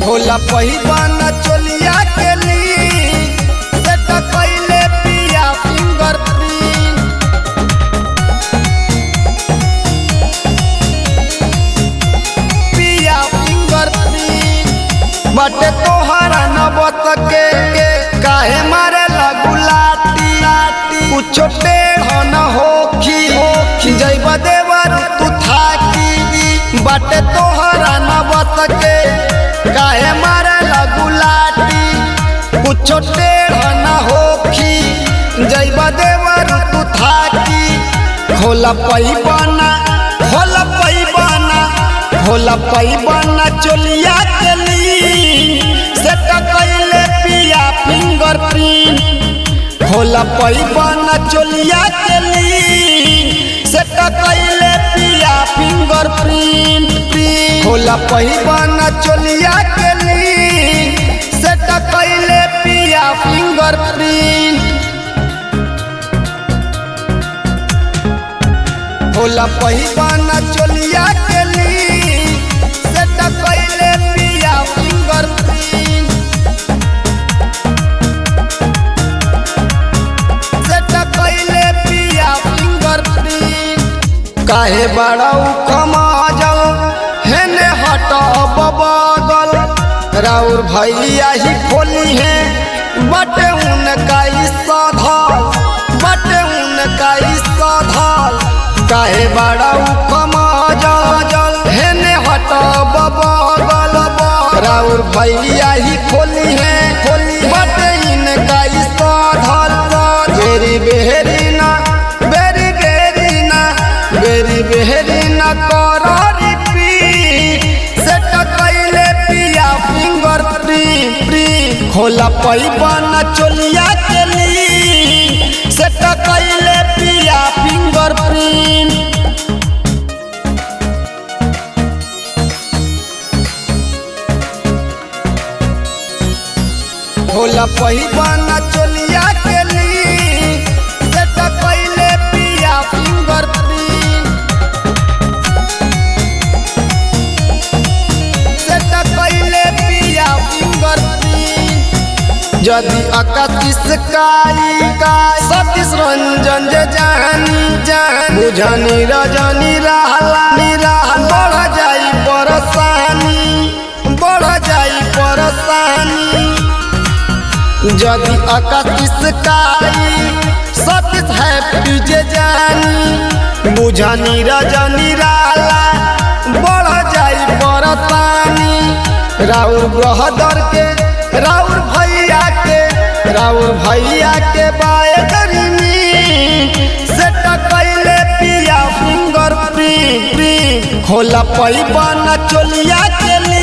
होला पहिबन चोलिया के ली सेट कइले पिया फिंगर प्रिंट पिया फिंगर प्रिंट बटे तोहरा न बत के के काहे मारे लगू लाटी लाटी कुछ टेढ़ न होखी होखी जैब देवर तू थाकी बटे तोहरा न बत के काहे मारे लगू लाटी कुछ टेढ़ न होखी जैब देवर तू थाकी खोला पैबना खोला पैबना खोला पैबना चोलिया के ली सेट कइले पिया फिंगर प्रिंट खोला पैबना चोलिया के ली सेट कइले पिया फिंगर प्रिंट खोला पैबना चोलिया के ली सेट कइले पिया फिंगर प्रिंट होला पहिबाना चोलिया के ली सेट कइले पिया फिंगर प्रिंट सेट कइले पिया फिंगर प्रिंट काहे बड़ा कमाजल हेने हट बगल राउर भैया ही खोली है बटे उनका ई सधल बटे उनका ई सधल काहे बड़ा कमाजल हेने हट बगल राउर भैया ही खोली है खोली बटे इनका ई सधल बेरी बेहरी ना बेरी बेरी ना बेरी बेहरी ना कर रिपीट सेट कइले पिया फिंगर प्रिंट प्रिंट खोला पैबना चोलिया के ली सेट कइले पिया फिंगर प्रिंट होला पहिबना चोलिया के ली सेट कइले पिया फिंगर प्रिंट सेट कइले पिया फिंगर प्रिंट यदि अकतीस काई काई सतीश रंजन जे जानी जान बुझनी रजनी रहला निराहल बढ़ जाई परेशानी बढ़ जाई परेशानी यदि अकतीस काई सतीश हैप्पी जे जानी बुझनी रजनी रहला बढ़ जाई परेशानी राउर ब्रहदर के राउर भैया के राउर भैया के बाय करीनी सेट कइले पिया फिंगर प्रिंट प्रिंट खोला पैबना चोलिया के ली